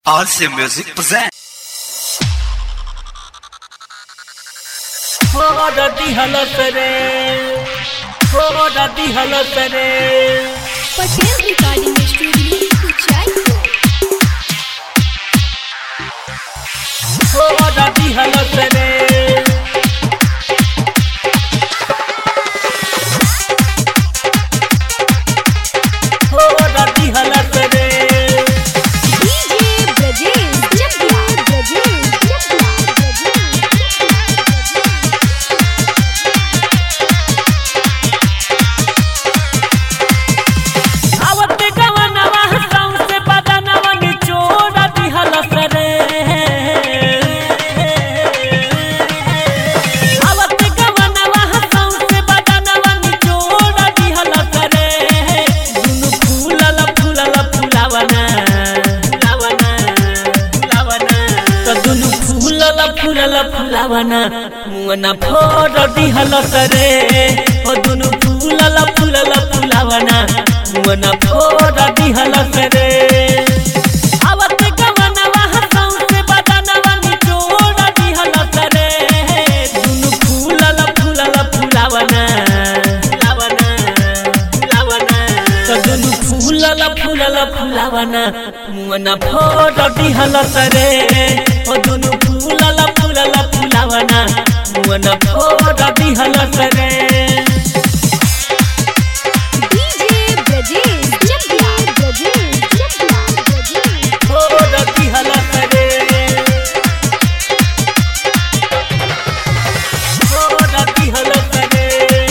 RC Music presents. हो दादी हलत रे हो दादी हलत रे पटेल रिकॉर्डिंग स्टूडियो जयपुर हो दादी हलत रे हो दादी हलत रे डीजे ब्रजेश जब्ला ब्रजेश जब्ला ब्रजेश आवत गवनवा हसाऊ से बदनवा निचोड़ दी हलत रे आवत गवनवा हसाऊ से बदनवा निचोड़ दी हलत रे दुनु फूलल फूलल फुलावना फुलावना फुलावना तो दुनु फूलल फूलल फुलावना मुअना फोड़ दी हलत रे ओ दुनु फूलल फूलल फुलावना मुअना फोड़ दी हलत रे आवत गवनवा हसाऊ से बदनवा निचोड़ दी हलत रे दुनु फूलल फूलल फुलावना फुलावना फुलावना तो दुनु फूलल फूलल फुलावना मुअना फोड़ दी हलत रे ओ दुनु फूलल फूलल फुलावना मुअना फोड़ दी हलत रे डीजे ब्रजेश जब्ला ब्रजेश जब्ला ब्रजेश फोड़ दी हलत रे फोड़ दी हलत रे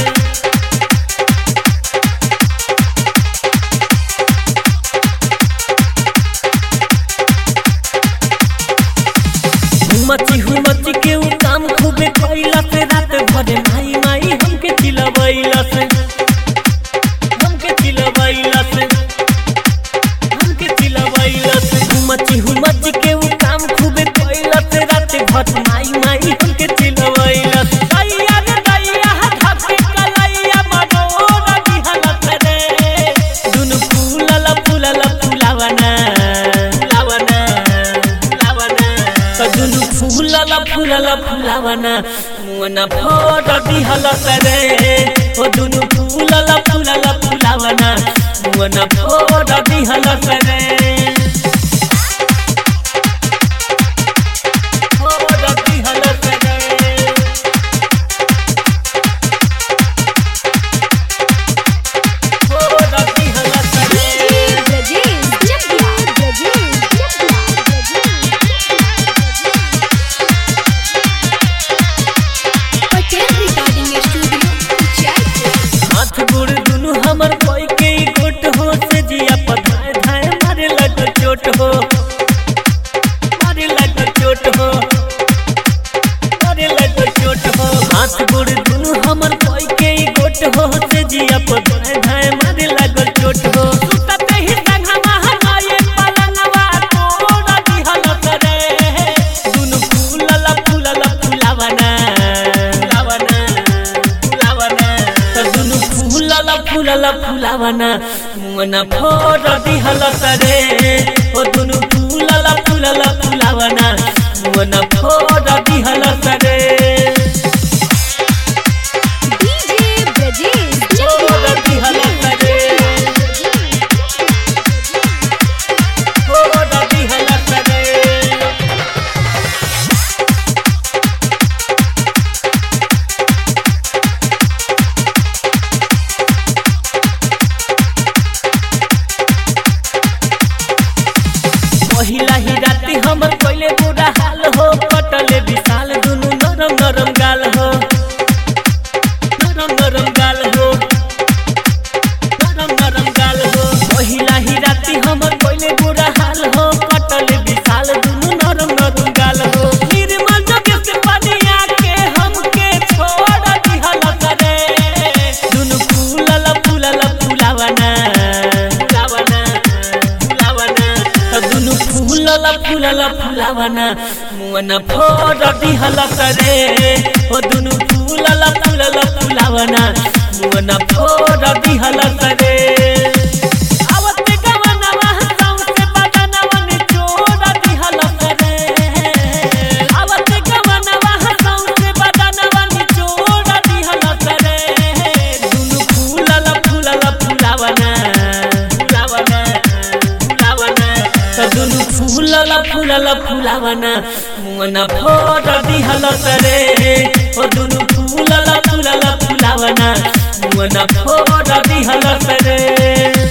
हुमची हुमची के उ काम खूबे कइला से रात भरे माई माई हमके चिलवैला से हमके चिलवैला से हमके चिलवैला से हुमची हुमची के उ काम खूबे कइला से रात भर माई माई हमके चिलवैला से दैया रे दैया धके कलैया मनोर दिहलत रे दुनु फूलल फूलल फुलावना फुलावना फुलावना तो दुनु फूलल फूलल फुलावना मुअना फोड़ दिहलत रे ओ दुनु फूलल फूलल फुलावना मुअना फोड़ दिहलत रे फोड़ दिहलत रे फोड़ दिहलत रे डीजे ब्रजेश जब्ला ब्रजेश जब्ला ब्रजेश पटेल रिकॉर्डिंग स्टूडियो जयपुर हाथ गोड़ दुनु हमर कोई के ई गोट हो से जिया पधाए धाए मारे लग चोट हो मारे लग चोट हो मारे लग चोट हो हाथ गोड़ दुनु हमर कोई के ई गोट हो से जिया पधाए धाए मारे लग चोट हो सुतते ही संगमा हनाए पलंगवा तोड़ दिहलत रे दुनु फूलल फूलल फुलावना फुलावना फुलावना त दुनु फूलल फूलल फुलावना मुअना फोड़ दिहलत रे ओ दुनु फूलल फूलल फुलावना मुअना फोड़ दिहलत रे डीजे ब्रजेश जब्ला फोड़ दिहलत रे फोड़ दिहलत रे पहिला ही राती हमर कोइले बुरा हाल हो कटले विशाल दुनु नरम नरम गाल हो नरम नरम गाल हो नरम नरम गाल हो पहिला ही राती हमर कोइले बुरा हाल हो कटले विशाल दुनु नरम नरम गाल हो निर्मल जग से पानिया के हमके छोड़ दिहलत रे दुनु फूलल फूलल फुलावना फुलावना फुलावना त दुनु फूलल फूलल फुलावना मुअना फोड़ दिहलत रे ओ दुनु फूलल फूलल फुलावना मुअना फोड़ दिहलत रे आवत गवनवा हसाऊ से बदनवा निचोड़ फूलल फूलल फुलावना मुअना फोड़ दिहल रे ओ दुनु फूलल फूलल फुलावना मुअना फोड़ दिहल रे